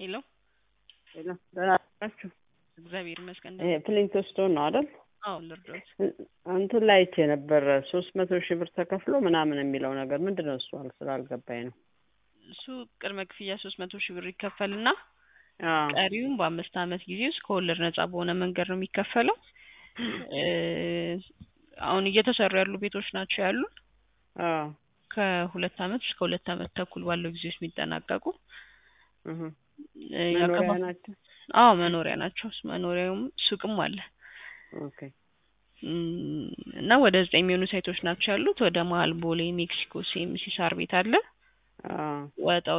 ሄሎ ሄሎ ደህና ናችሁ? እግዚአብሔር ይመስገን። ይሄ ፕሊንቶ ስቶን ነው አይደል? አዎ ልርዳዎት። እንትን ላይ አይቼ ነበር ሶስት መቶ ሺህ ብር ተከፍሎ ምናምን የሚለው ነገር ምንድን ነው? እሱ አል- ስላልገባኝ ነው። እሱ ቅድመ ክፍያ ሶስት መቶ ሺህ ብር ይከፈልና አዎ ቀሪውን በአምስት ዓመት ጊዜ ውስጥ ከወለድ ነጻ በሆነ መንገድ ነው የሚከፈለው። እ አሁን እየተሰሩ ያሉ ቤቶች ናቸው ያሉን አዎ ከሁለት ዓመት እስከ ሁለት ዓመት ተኩል ባለው ጊዜ ውስጥ የሚጠናቀቁ እህ እ መኖሪያ ያከፋ- ናቸው። አዎ መኖሪያ ናቸው። መኖሪያውም ሱቅም አለ ኦኬ እም፣ እና ወደ ዘጠኝ የሚሆኑ ሳይቶች ናቸው ያሉት። ወደ መሀል ቦሌ፣ ሜክሲኮ፣ ሲኤምሲ ሳር ቤት አለ። አዎ ወጣ